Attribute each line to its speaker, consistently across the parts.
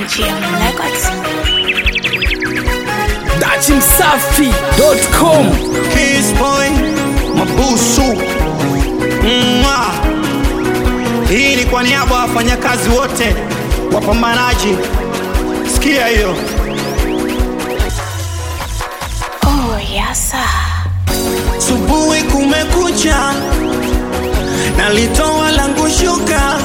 Speaker 1: MGM Records.
Speaker 2: dachimsafi.com
Speaker 3: Kiss boy, mabusu Mwah. Hii ni kwa niaba ya wafanyakazi wote wapambanaji, sikia hiyo.
Speaker 1: Oh, yasa.
Speaker 3: Subuhi kumekucha, nalitoa langu shuka,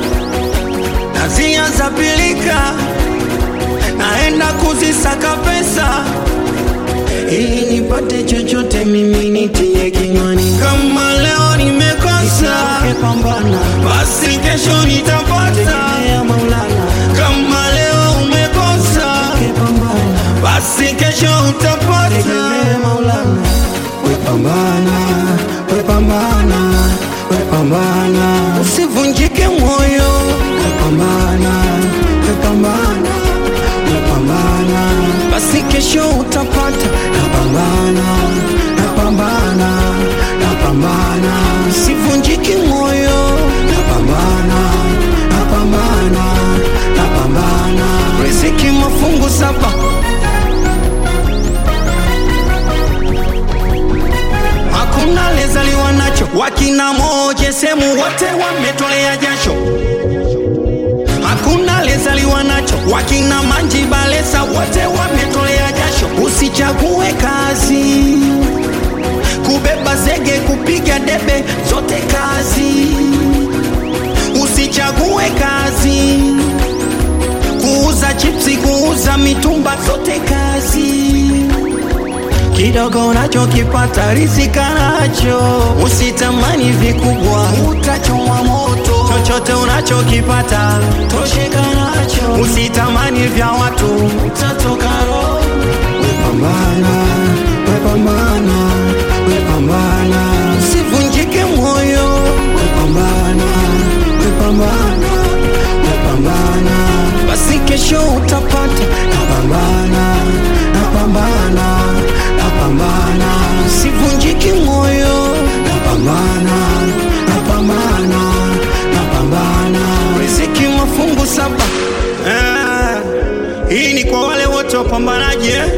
Speaker 3: nazia za pilika, naenda kuzisaka pesa ili nipate chochote, mimi nitie kinywani. Kama leo nimekosa, basi kesho nitapata. Kama leo umekosa, basi kesho utapata. Wepambana, wepambana, wepambana, usivunjike moyo. Wepambana, wepambana, wepambana, basi kesho utapata. Napambana, napambana, napambana, usivunjike moyo. Napambana, napambana, napambana, riziki mafungu saba. hakuna lezaliwa nacho. Wakina moje semu wote wametolea jasho, hakuna lezaliwa nacho. Wakina manji balesa wote wametolea jasho. Usichague kazi, kubeba zege, kupiga debe, zote kazi. Usichague kazi, kuuza chipsi, kuuza mitumba, zote kazi kidogo unachokipata rizika nacho, usitamani vikubwa, utachomwa moto. Chochote unachokipata tosheka nacho, usitamani vya watu, utatoka roho. Wepambana, wepambana, wepambana, usivunjike moyo. Wepambana, wepambana, wepambana, basi kesho utapata. Napambana, napambana, napambana, usivunjike moyo. Napambana, napambana, napambana, riziki mafungu saba. Eh, hii ni kwa wale wote wapambanaji eh?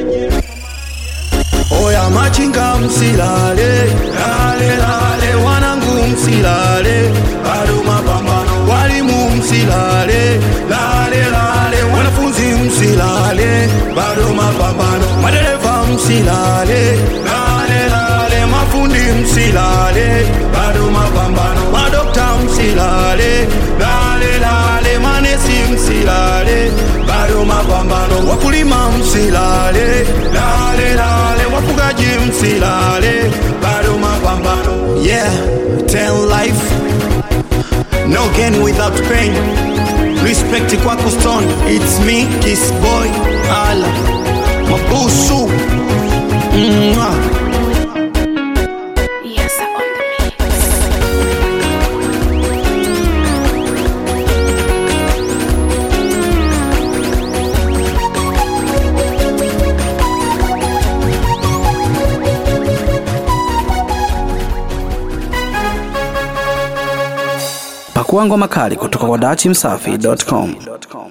Speaker 3: Oya machinga msilale, lale lale, wanangu msilale, bado mapambano. Walimu msilale, lale lale, wanafunzi msilale, bado mapambano. Madereva msilale, lale lale, mafundi msilale, bado mapambano. Madokta msilale, lale lale, manesi msilale, bado mapambano. Wakulima msilale, lale lale, wafugaji msilale, bado mapambano. Yeah, tell life no gain without pain. Respect kwako stone, it's me, kiss boy, ala mabusu Mwah.
Speaker 1: Yasa on the mix.
Speaker 2: pakua ngoma kali kutoka kwa dachimsafi.com